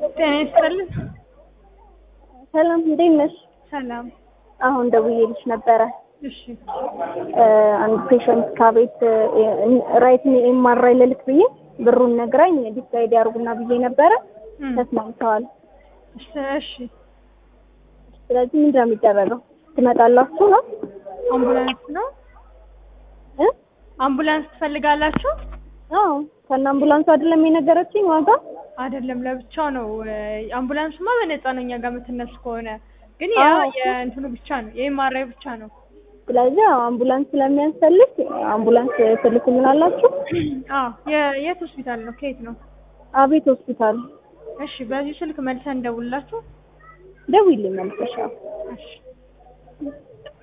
ጤና ይስጥልን። ሰላም እንዴት ነሽ? ሰላም። አሁን ደውዬልሽ ነበረ። እሺ አንድ ፔሸንት ከቤት ራይት ኤምአርአይ ልልክ ብዬ ብሩን ነግራኝ ዲሳይድ ያርጉና ብዬ ነበረ። እም፣ ተስማምተዋል። እሺ እሺ። ስለዚህ ምንድን ነው የሚደረገው? ትመጣላችሁ ነው አምቡላንስ ነው? እ? አምቡላንስ ትፈልጋላችሁ? አዎ ከነ አምቡላንሱ አይደለም የነገረችኝ ዋጋ አይደለም ለብቻው ነው። አምቡላንሱማ በነፃ ነው እኛ ጋር የምትነሱ ከሆነ ግን ያ አዎ። የእንትኑ ብቻ ነው የኤምአርአይ ብቻ ነው። ስለዚህ አዎ አምቡላንስ ስለሚያስፈልግ አምቡላንስ ትልኩልናላችሁ? አዎ የ- የት ሆስፒታል ነው? ከየት ነው? አቤት ሆስፒታል እሺ በዚህ ስልክ መልሰን እንደውላችሁ። ደውይልኝ መልሰሻ እሺ